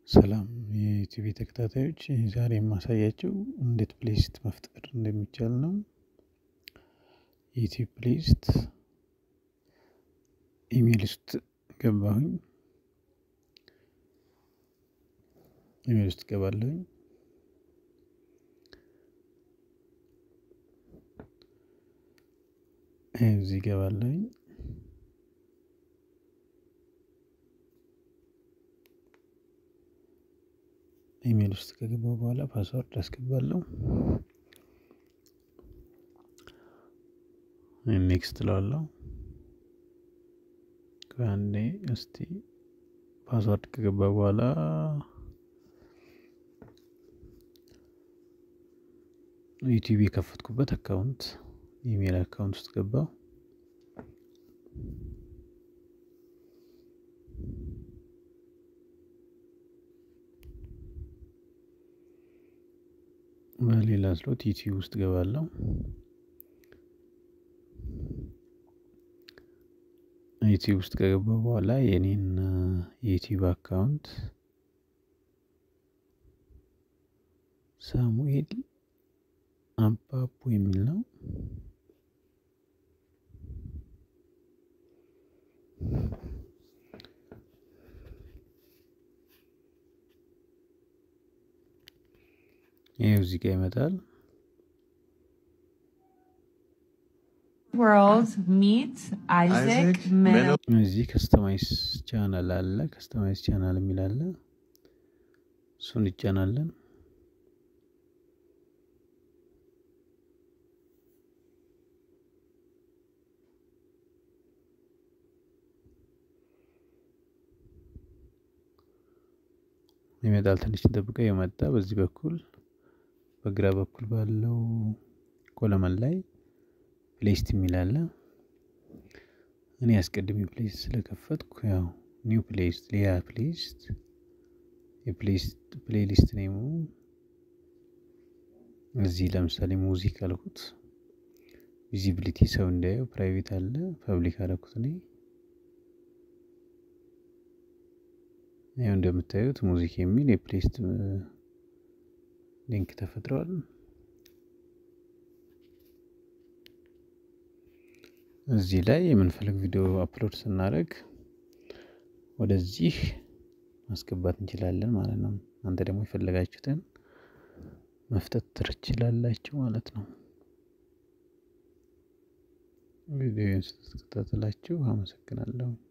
ሰላም የዩቲዩብ ተከታታዮች ዛሬ የማሳያቸው እንዴት ፕሌሊስት መፍጠር እንደሚቻል ነው። ዩቲዩብ ፕሌሊስት ኢሜል ውስጥ ገባሁኝ። ኢሜል ውስጥ ገባለሁኝ። እዚህ ገባለሁኝ። ኢሜል ውስጥ ከገባሁ በኋላ ፓስወርድ አስገባለሁ። ኔክስት እለዋለሁ። ከአንዴ እስቲ ፓስወርድ ከገባ በኋላ ዩቲዩብ የከፈትኩበት አካውንት ኢሜል አካውንት ውስጥ ገባው። በሌላ ስሎት ዩቲዩብ ውስጥ ገባለሁ። ዩቲዩብ ውስጥ ከገባ በኋላ የኔን የዩቲዩብ አካውንት ሳሙኤል አባቡ የሚል ነው። ይሄው እዚህ ጋር ይመጣል። World meet Isaac Isaac Meno. እዚህ ከስተማይዝ ቻናል አለ። ከስተማይዝ ቻናል የሚል አለ። እሱን ይጫናለን። ይመጣል። ትንሽ እንጠብቀው። የመጣ በዚህ በኩል በግራ በኩል ባለው ኮለመን ላይ ፕሌሊስት የሚል አለ። እኔ አስቀድሜ ፕሌሊስት ስለከፈትኩ ያው ኒው ፕሌሊስት ሌላ ፕሌሊስት የፕሌሊስት ፕሌሊስት ኔሙ እዚህ ለምሳሌ ሙዚክ አልኩት። ቪዚቢሊቲ ሰው እንዳየው ፕራይቬት አለ። ፐብሊክ አልኩት እኔ ያው እንደምታዩት ሙዚክ የሚል የፕሌሊስት ሊንክ ተፈጥሯል። እዚህ ላይ የምንፈልግ ቪዲዮ አፕሎድ ስናደርግ ወደዚህ ማስገባት እንችላለን ማለት ነው። እናንተ ደግሞ የፈለጋችሁትን መፍጠት ትችላላችሁ ማለት ነው። ቪዲዮን ስትከታተላችሁ አመሰግናለሁ።